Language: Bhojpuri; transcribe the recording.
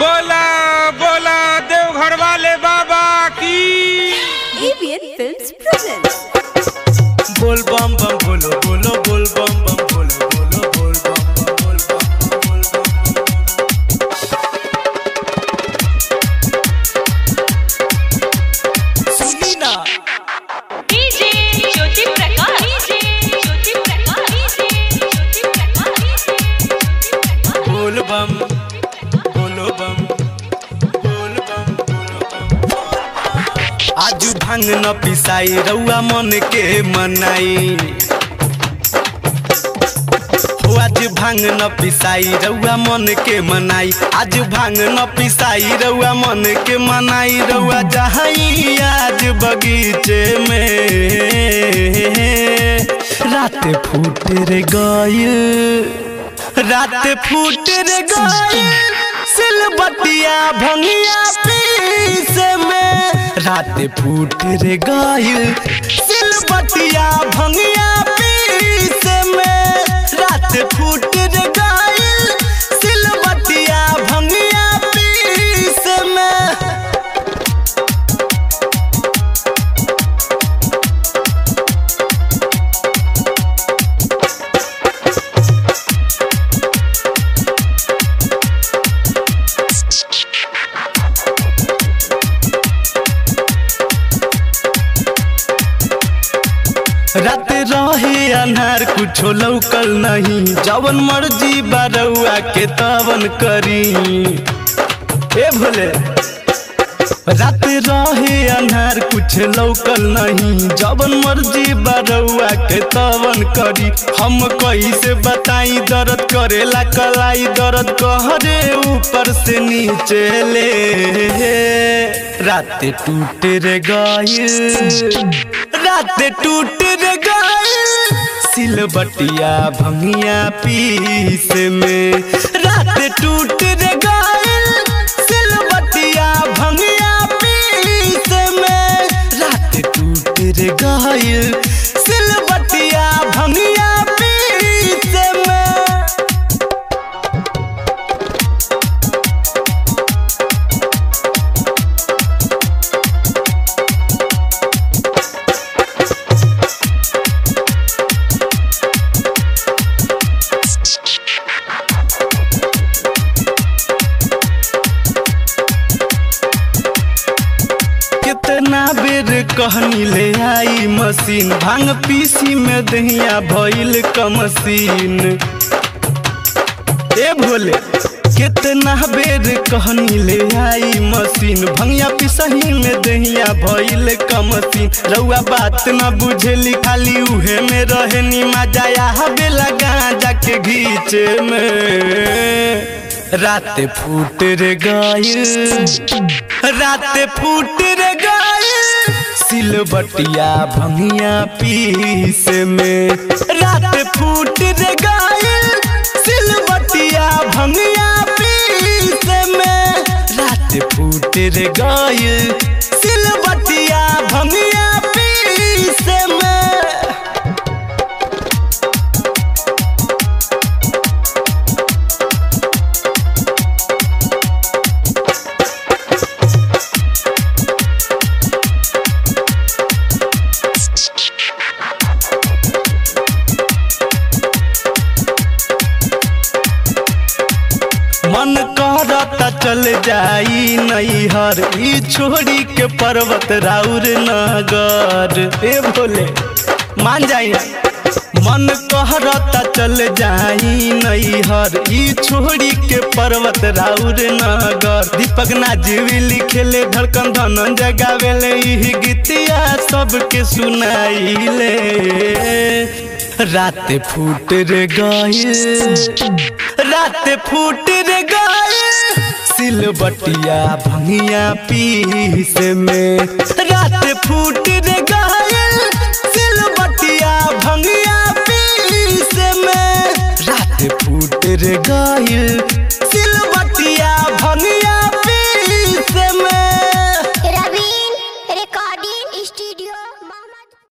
बोला बोला देवघर वाले बाबा की ABN Films presents. बोल बम बम बोलो बोलो बोल बम बम बोलो बोलो बोल बम बम बोल बम बम बोल बम सुनी ना DJ Jyoti Prakash DJ Jyoti Prakash DJ Jyoti Prakash बोल बम बोलो बम बोल बम बोलो बम आज भांग न पिसाई रउआ मन के मनाई हो आज भांग न पिसाई रउआ मन के मनाई आज भांग न पिसाई रउआ मन के मनाई रउआ जहाई आज बगीचे में रात फूट रे गइल रात फूट रे गइल सिलबटिया भंगिया पीस में रात फूट रे गइल सिलबटिया भंगिया पीस में रात फूट रे गइल सिलबटिया भंगिया पीस में रात रहे अन्हार कुछो लौकल नहीं जवन मर्जी बारौआ के तवन करी ए भोले रात रहे अन्हार कुछ लौकल नहीं जवन मर्जी बारौआ के तवन करी हम कैसे बताई दर्द करेला कलाई दर्द कहरे ऊपर से नीचे ले रात टूट रे गइल रात टूट रे गइल सिलबटिया भंगिया पीस में रात टूट रे गइल सिलबटिया भंगिया पीस में रात टूट रे गइल सिलबटिया भंगिया पीस में कितना बेर कहनी ले आई मशीन भांग पीसी में दहिया भइल कमसीन ए भोले कितना बेर कहनी ले आई मशीन भंगिया पिसही में दहिया भइल कमसीन रउआ बात ना बुझेली खाली उहे में रहनी मजा बेला गांजा के घीचे में रात फूट रे गइल रात फूट रे गइल सिलबटिया भंगिया पीस में रात फूट रे गइल सिलबटिया भंगिया पीस में रात फूट रे गइल सिलबटिया भंगिया पीस में मन करता चल जाई नैहर ई छोड़ी के पर्वत राउर नगर ए भोले मान जाई मन कहरता चल जाई नैहर ई छोड़ी के पर्वत राउर नगर दीपक नाजीवी लिखेले धड़कन धनन जगावेले ई गीतिया सबके सुनाइले रात फूट रे गइल रात फूट रे गइल सिलबटिया भंगिया पीस में रात फूट रे गइल